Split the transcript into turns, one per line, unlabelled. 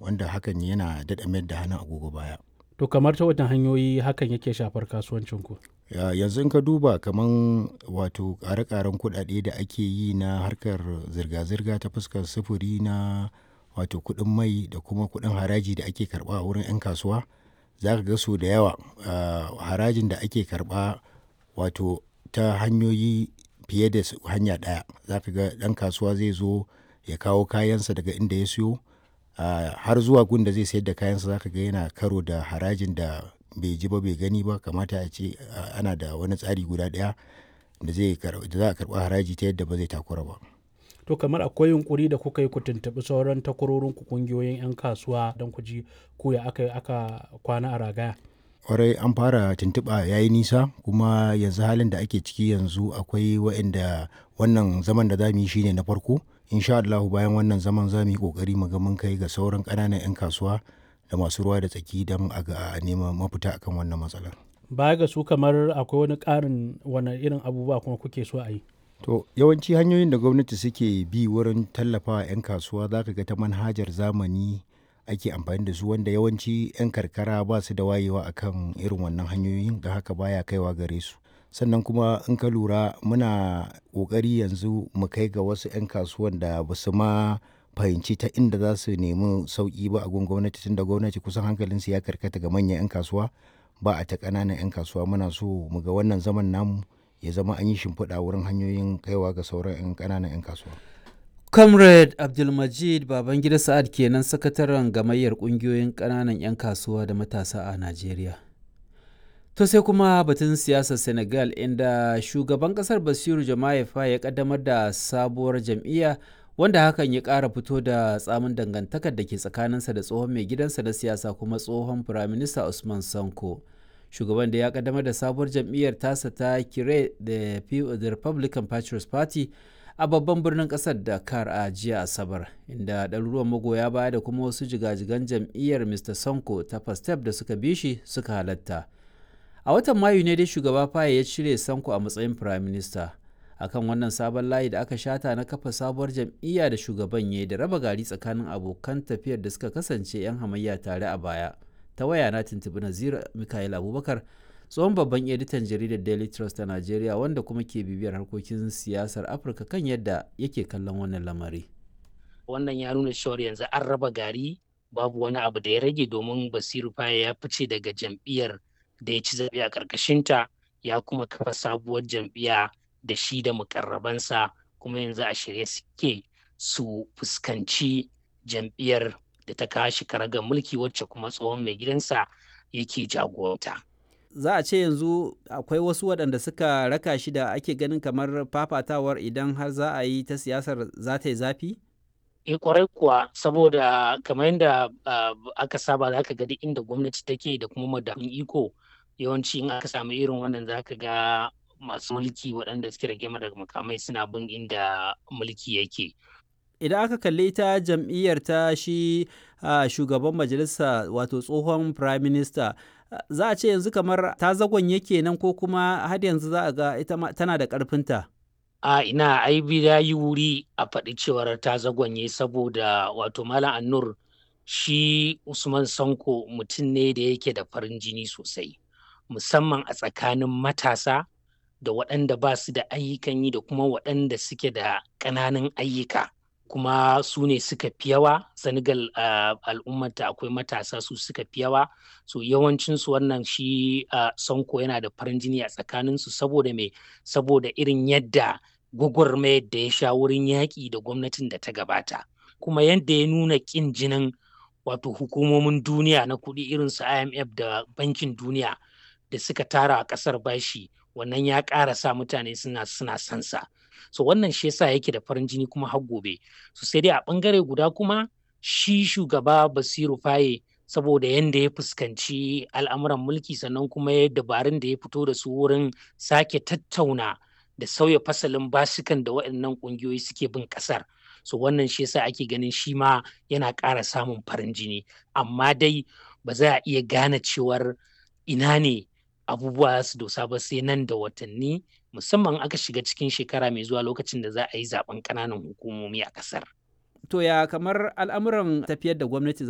wanda hakan yana daɗa mayar da hannun agogo baya
To kamar ta wajen hanyoyi hakan yake shafar kasuwancinku?
Ya- yanzu in ka duba kaman wato ƙare-ƙaren kuɗaɗe da ake yi na harkar zirga-zirga ta fuskar sufuri na wato kuɗin mai da kuma kuɗin haraji da ake karɓa a wurin 'yan kasuwa za ka ga so da yawa ah, harajin da ake karɓa wato ta hanyoyi fiye da su- hanya ɗaya za ka ga ɗan kasuwa zai zo ya kawo kayansa daga inda ya siyo ah, har zuwa gun da zai sayar da kayansa za ka ga yana karo da harajin da bai ji ba bai gani ba kamata a ce ah, ana da wani tsari guda ɗaya da zai kar- da za a karɓa haraji ta yadda ba zai takura ba
To kamar akwai yunkuri da kuka yi ku tuntuɓi sauran takwarorinku ƙungiyoyin 'yan kasuwa don ku ji ko ya aka aka kwana a ragaya.
kwarai an fara tuntuɓa ya yi nisa kuma yanzu halin da ake ciki yanzu akwai waɗanda wannan zaman da za mu yi shine na farko insha Allah bayan wannan zaman za mu yi ƙoƙari mu ga mun kai ga sauran ƙananan 'yan kasuwa da masu ruwa da tsaki don a ga a neman mafita akan wannan matsalar.
Baya ga su kamar akwai wani ƙarin wani irin abubuwa kuma kuke so a yi.
To yawanci hanyoyin da gwamnati suke bi wurin tallafawa 'yan kasuwa za ka ga ta manhajar zamani ake amfani da su wanda yawanci 'yan karkara ba su da wayewa akan irin wannan hanyoyin da haka baya kaiwa gare su. Sannan kuma in ka lura muna ƙoƙari yanzu mu kai ga wasu 'yan kasuwan da ba su ma fahimci ta inda za su nemi sauƙi ba a gun gwamnati tunda gwamnati kusan hankalinsu ya karkata ga manyan 'yan kasuwa ba a ta ƙananan 'yan kasuwa muna so mu ga wannan zaman namu ya zama an yi shimfiɗa wurin hanyoyin kaiwa ga sauran 'yan ƙananan 'yan kasuwa.
comrade abdulmajid babangida sa'ad kenan sakataren gamayyar ƙungiyoyin ƙananan 'yan kasuwa da matasa a najeriya to sai kuma batun siyasar senegal inda shugaban ƙasar basiru jama'a ya ƙaddamar da sabuwar jam'iyya wanda hakan ya ƙara fito da tsamin dangantakar da ke tsakaninsa da tsohon mai gidansa na siyasa kuma tsohon firaminista usman sanko shugaban da ya kaddamar da sabuwar jam'iyyar tasa ta kire da the republican patriots party a babban birnin kasar dakar a jiya asabar inda ɗaruruwan magoya baya da kuma wasu jigajigan jam'iyyar mr sonko ta pastep da suka bi shi suka halatta a watan mayu ne dai shugaba faye ya cire sanko a matsayin prime minister akan wannan sabon layi da aka shata na kafa sabuwar jam'iyya da shugaban ya da raba gari tsakanin abokan tafiyar da suka kasance 'yan hamayya tare a baya ta waya na tuntuɓi nazira mikael abubakar tsohon babban editan jaridar daily trust ta najeriya wanda kuma ke bibiyar harkokin siyasar afirka kan yadda yake kallon wannan lamari
wannan ya nuna cewar yanzu an raba gari babu wani abu da ya rage domin basiru faya ya fice daga jam'iyyar da ya ci zaɓe a ƙarƙashinta ya kuma kafa sabuwar jam'iyya da shi da mukarrabansa kuma yanzu a shirye suke su fuskanci jam'iyyar da ta kawo shi karagar mulki wacce kuma tsohon mai gidansa yake jagoranta.
za a ce yanzu akwai wasu waɗanda suka raka shi da ake ganin kamar fafatawar idan har za a yi ta siyasar za ta yi zafi?
E kwarai kuwa saboda kamar yadda aka saba za ka ga duk inda gwamnati take da kuma madafin iko yawanci in aka samu irin wannan za ka ga masu mulki waɗanda suke rage daga makamai suna bin inda mulki yake.
Idan aka kalli ta jam'iyyar ta shi shugaban majalisa wato tsohon prime minister za a ce yanzu kamar ta zagon yake nan ko kuma har yanzu za a ga ita tana da ƙarfinta.
a ina ai ya yi wuri a faɗi cewar ta zagonye saboda wato malam annur shi usman sanko mutum ne da yake da farin jini sosai musamman a tsakanin matasa da waɗanda ba su da ayyukan yi da kuma waɗanda suke da ƙananan ayyuka kuma su ne suka fi yawa senegal uh, al'ummata akwai matasa su suka fi yawa so yawancinsu wannan shi uh, sanko yana da farin jini a tsakaninsu saboda me saboda irin yadda gwagwarmayar da ya sha wurin yaƙi da gwamnatin da ta gabata kuma yadda ya nuna ƙin jinin wato hukumomin duniya na kuɗi irin su imf da bankin duniya da suka tara a ƙasar bashi wannan ya ƙara sa mutane suna suna sansa so wannan shi yasa yake da farin jini kuma har gobe so sai dai a ɓangare guda kuma shi shugaba basiru faye saboda yadda ya fuskanci al'amuran mulki sannan kuma ya dabarun da ya fito da su wurin sake tattauna da sauya fasalin basukan da waɗannan ƙungiyoyi suke bin ƙasar so wannan shi yasa ake ganin shi ma yana ƙara samun farin jini amma dai ba za a iya gane cewar ina ne abubuwa su dosa ba sai nan da watanni musamman aka shiga cikin shekara mai zuwa lokacin da za a yi zaben ƙananan hukumomi a ƙasar.
To ya kamar al'amuran tafiyar da gwamnati